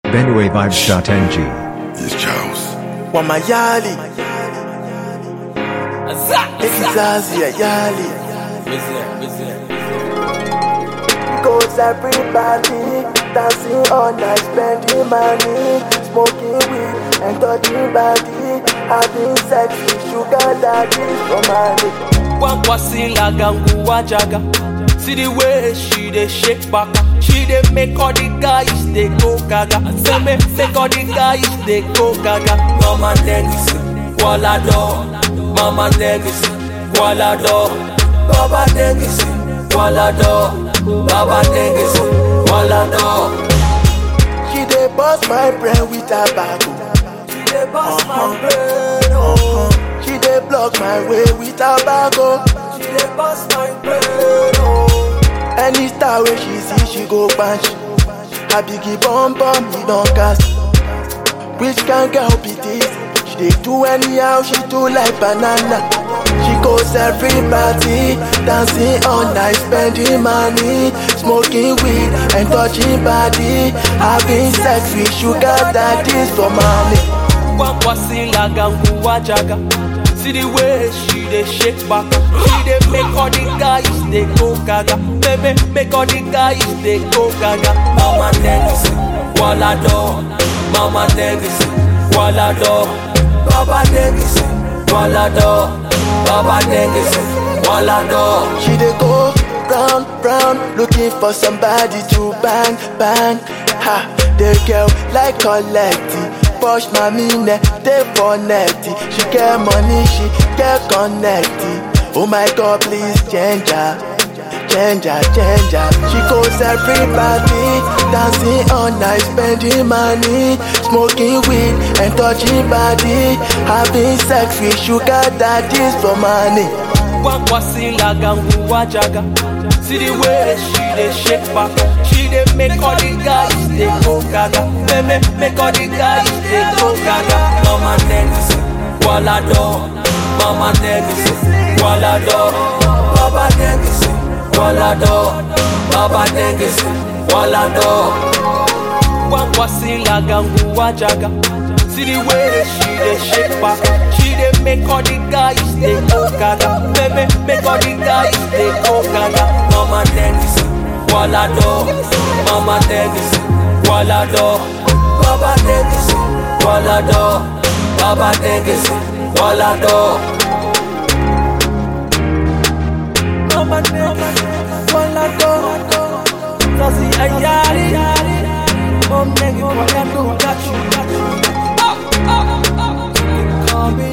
BenueVibes.ng. It's Charles. Wamayali Ekizazi Ayali Goes everybody Dancing all night Spending money Smoking weed And touching body Having sex with sugar daddy For money Wankwasila gangu wajaga See the way she dey shake back She dey make all the guys dey go gaga Say me make all the guys dey go gaga Mama legacy, wala do Mama legacy, wala do Baba legacy, wala do Baba legacy, wala do She dey bust my brain with tobacco She dey bust my brain, oh She dey block my way with tobacco She dey bust my brain, oh Any star wey she see, she go punch. Her biggie bum bum, he don cast. Which kind girl be this? She dey do anyhow, she do like banana. She goes every party, dancing all night, spending money, smoking weed and touching body, having sex with sugar daddies for money. Wankwasila gangu wajaga See the way she dey shake back She dey make all the guys dey go gaga Baby, make all the guys dey go gaga Mama legacy, wala do Mama legacy, wala do Baba legacy, wala do Baba legacy, wala do She dey go round, round, looking for somebody to bang, bang. Ha, the girl like collecting. Push my mine, they for netty. She get money, she get connected. Oh my God, please change her. Change her, change her. She goes everybody, dancing all night, spending money, smoking weed and touching body, having sex with sugar daddies for money. Wankwasila gangu wajaga See the way she dey shake back She dey make all the guys dey go gaga Baby, make all the guys dey go gaga Mama legacy, wala do Mama legacy, wala do Baba legacy, wala do Baba legacy, wala do Wankwasila gangu wajaga See the way she dey shake back She dey make all the guys dey go gaga Baby, make all the guys dey go gaga Mama legacy, wala do Mama legacy, wala do Baba legacy, wala do Baba legacy, wala do Mama legacy, wala do Zazi ayari Mom nigga, what I do, got you, got you You can call me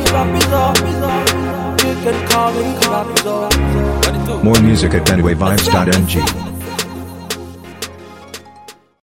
Rapido You can call me Rapido What it do? More music at BenueVibes.ng.